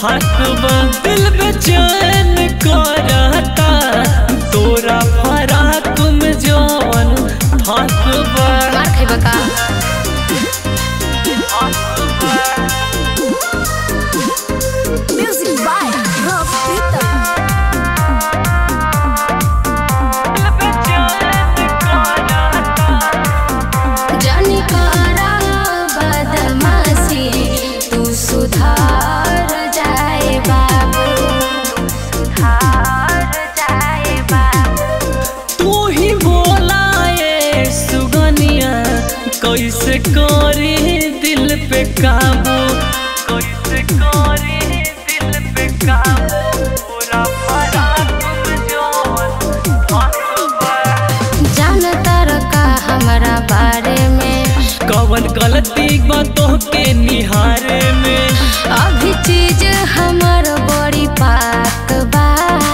फाकबा दिल बेचैन करता तोरा फराक में जवन फाकबा मार खइबा का Music by Rob Peter. जानी करा बदमाशी तू सुधार जाए बाबू सुधार जाए बाबू तू ही बोला ये सुगनिया कैसे करी दिल पे काबू कैसे करी दिल पे काबू पूरा फराक में जवन फाकबा जानता रखा हमारा बारे में कवन गलती बातों के निहारे में अभी चीज हमर बड़ी पाक बा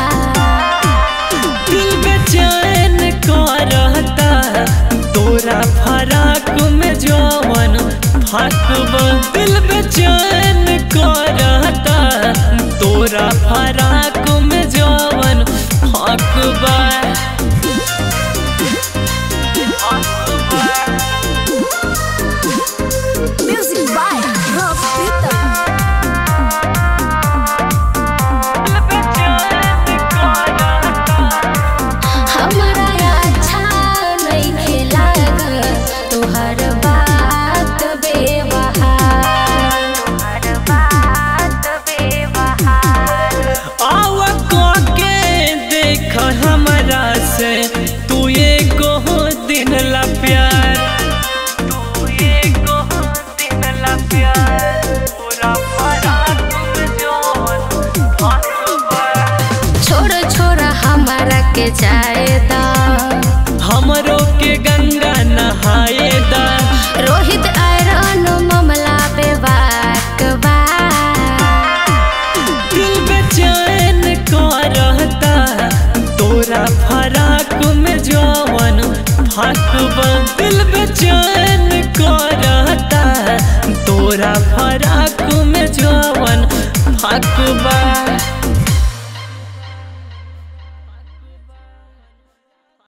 दिल बेचैन करता तोरा फराक में जवन फाकबा दिल बेचैन करता तोरा फराक में जवन फाकबा Music by Rob Peter. हमारा अच्छा नहीं लाग तुहर बात बेवहार तुहर बात बेवहार आव के देख हमरा से तू एगो दिन ला प्यार तू एगो दिन ला प्यार पूरा फराक में जवन फाकबा छोड़ छोड़ हमारा के जाएदा हमरो के गंगा नहाए दा रोहित आयरन मामला बेबाक बा दिल बेचैन करता तोरा फराक में जवन फाकबा दिल बेचैन करता तोरा फराक में जवन फाकबा